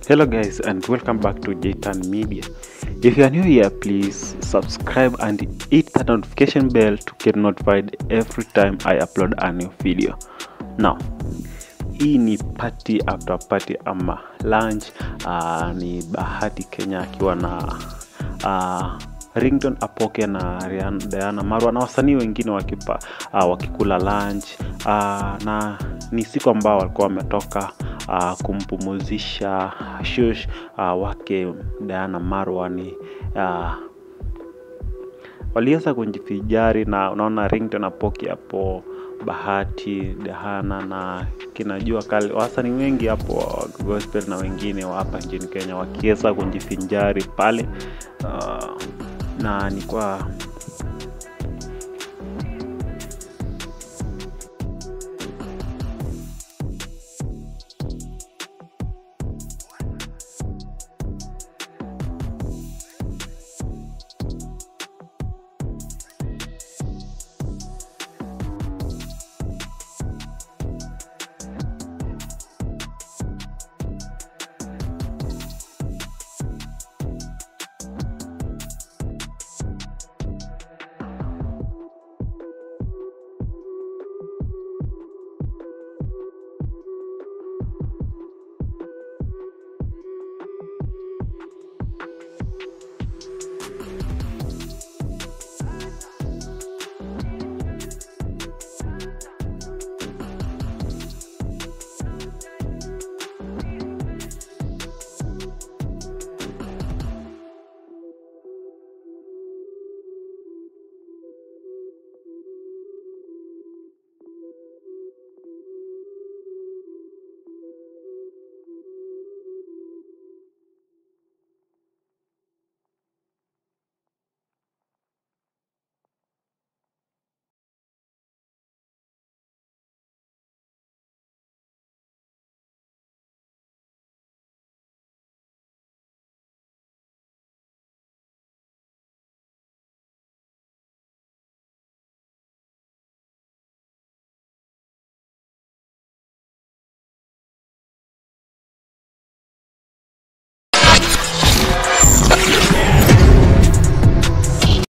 Hello guys and welcome back to Jtan Media. If you are new here, please subscribe and hit the notification bell to get notified every time I upload a new video. Now, hii ni party after party ama lunch. Uh, ni Bahati Kenya akiwa na uh, Ringtone Apoke na Rihanna, Diana Marwa na wasanii wengine wakipa, uh, wakikula lunch uh, na ni siku ambao walikuwa wametoka uh, kumpumuzisha shush uh, wake Diana Marwa ni uh, waliweza kujifijari na unaona Ringtone Apoke hapo Bahati Dahana na kinajua kali wasanii wengi hapo gospel na wengine wa hapa nchini Kenya wakiweza kujifinjari pale uh, na ni kwa